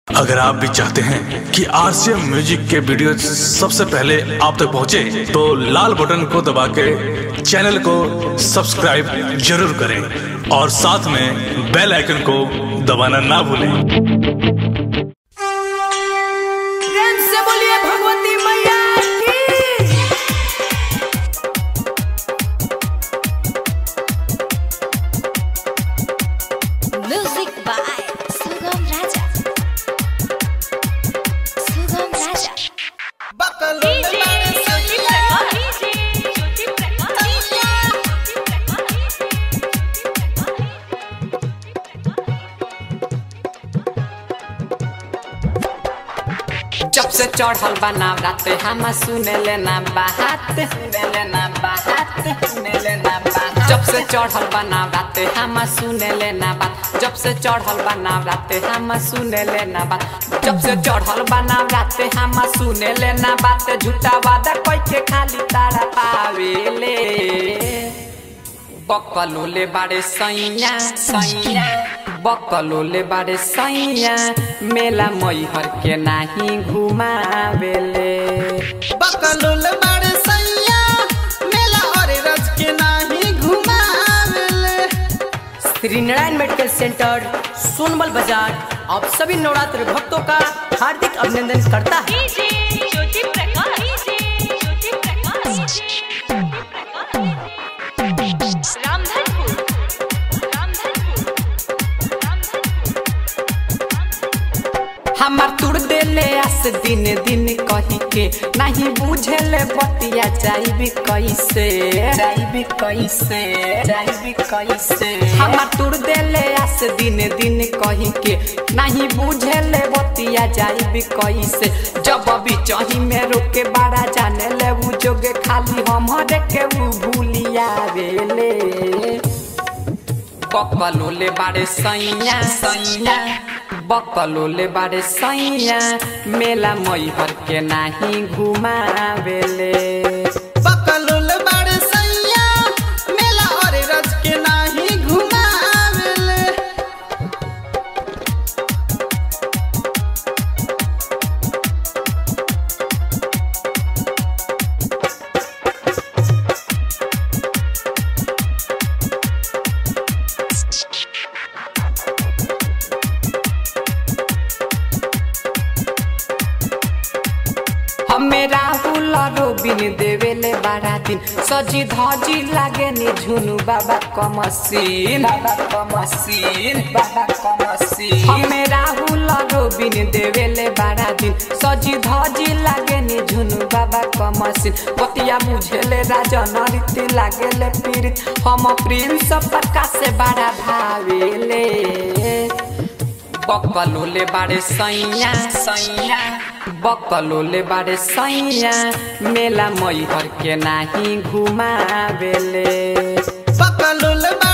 अगर आप भी चाहते हैं कि आरसीएम म्यूजिक के वीडियो सबसे पहले आप तक पहुंचे, तो लाल बटन को दबा के चैनल को सब्सक्राइब जरूर करें और साथ में बेल आइकन को दबाना ना भूलें प्रेम से बोलिए भगवती मैया की Music by Sugam Raja. Sugam Raja. जब से चढ़ल बना राते हम सुने लेना बात सुने लेना बात सुने लेना बात जब से चढ़ल बना राते हम सुने लेना बात जब से चढ़ल बना राते हम सुने लेना बात जब से चढ़ल बना राते हम सुने लेना बात झूठा वादा कोई के खाली तारा पावेले बकलोले बारे सैया सैया बकलोले बारे सैया मेला मैहर के नाही घुमावेले बकलुल बड़ सैया मेला और रज के नाही घुमावेले श्री नारायण मेडिकल सेंटर सोनबल बाजार आप सभी नवरात्र भक्तों का हार्दिक अभिनंदन करता है हमार तुड़ देले आस दिन दिन कही के नहीं बुझेले बतिया जाइबी कैसे जाइबी कैसे जाइबी कैसे हमार तुड़ देले आस दिन दिन कही के नहीं बुझेले बतिया जाइबी कैसे जब अभी चही में रोके बड़ा जाने ले उ जोगे खाली हमरे के उ भूलिया वेले बकलोले बारे सैया सैया बकलोले बारे सैया मेला मैहर के नाही घुमावेले बकलुल बड़ सैया मेला और रज के नाही घुमावेले हमें राहुल रोबिन देवेले बारा दिन सजी धजी लागे नि झुनु बाबा कमसीन बाबा कमसीन बाबा कमसीन हमें राहुल रोबिन देवेले बारा दिन सजी धजी लागे नि झुनु बाबा कमसीन पतिया बुझेले राजन रीति लागेले पीड़ित हम प्रिंस पक्का से बड़ा भावेले बकलोले बारे सैया सैया बकलोले बारे सैया मेला मैहर के नाही घुमावेले बकलुल बड़